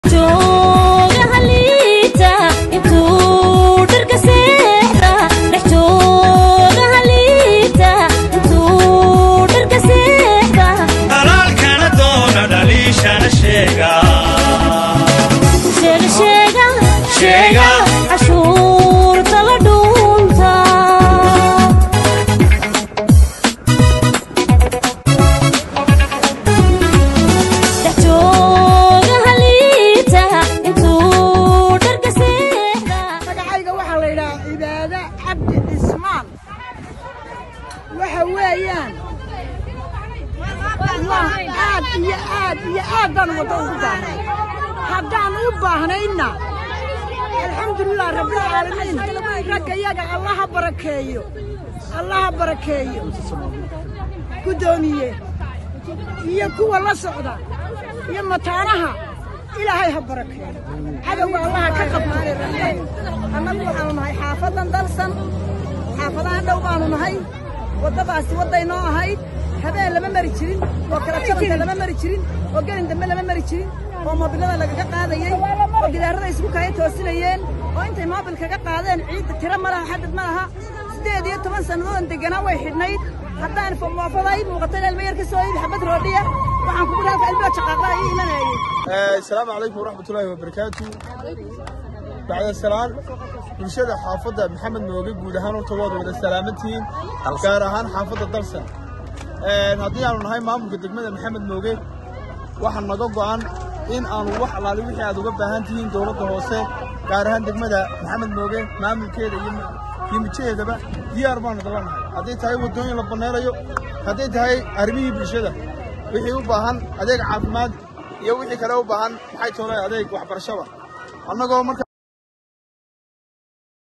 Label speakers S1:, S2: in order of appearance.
S1: dalaalkana doona dhaliishana sheega sheega
S2: cashuurta la dhuunta dhexjooga haliita intuu dharka seexda
S3: magacayga waxaa la yidhahaa cibaade cabdi cismaan waxa weeyaan aad iyo aad iyo aad baan waddo ugu baahnay haddaan u baahnayna alxamdulilah rabbilcaalamiin ragga yaga allaha barakeeyo allaha barakeeyo guddoomiye iyo kuwa la socda iyo mataanaha ilaahay ha barakeeyo cadowga allaha ka qabto
S4: annagu waxaanu nahay xaafadan dalsan xaafadahan dhow baanu nahay waddadaasi wadday noo ahayd habeen lama mari jirin oo kala jabanta lama mari jirin oo gelin dambe lama mari jirin oo moobilada lagaga qaadayey oo gidaarada isku kaya toosinayeen oo intay moobil kaga qaadeen ciidda tiro ma laha xadad ma laha siddeed iyo toban sannadoodon deganaa way xidhnayd haddaan moofaday muuqata ilma yar ka soo iibi xabad roodhiya waxaan kugu halka ilmada shaqaaqlaa ii imanayay
S5: asalaamu calaykum waraxmatullaahi wabarakaatu bacda salaan bulshada xaafadda maxamed mooge guud ahaan horta waad wada salaamantihiin gaar ahaan xaafadda dalsan haddii aanu nahay maamulka degmada maxamed mooge waxaa naga go'an in aanu wax allaali wixii aad uga baahan tihiin dowladda hoose gaar ahaan degmada maxamed mooge maamulkeeda iyo iyo mijaheedaba diyaar baanu dala nahay hadday tahay waddooyin la banneerayo hadday tahay arrimihii bulshada wixii u baahan adeeg caafimaad iyo wixii kale u baahan maxay toolay adeeg waxbarashaba annagoo marka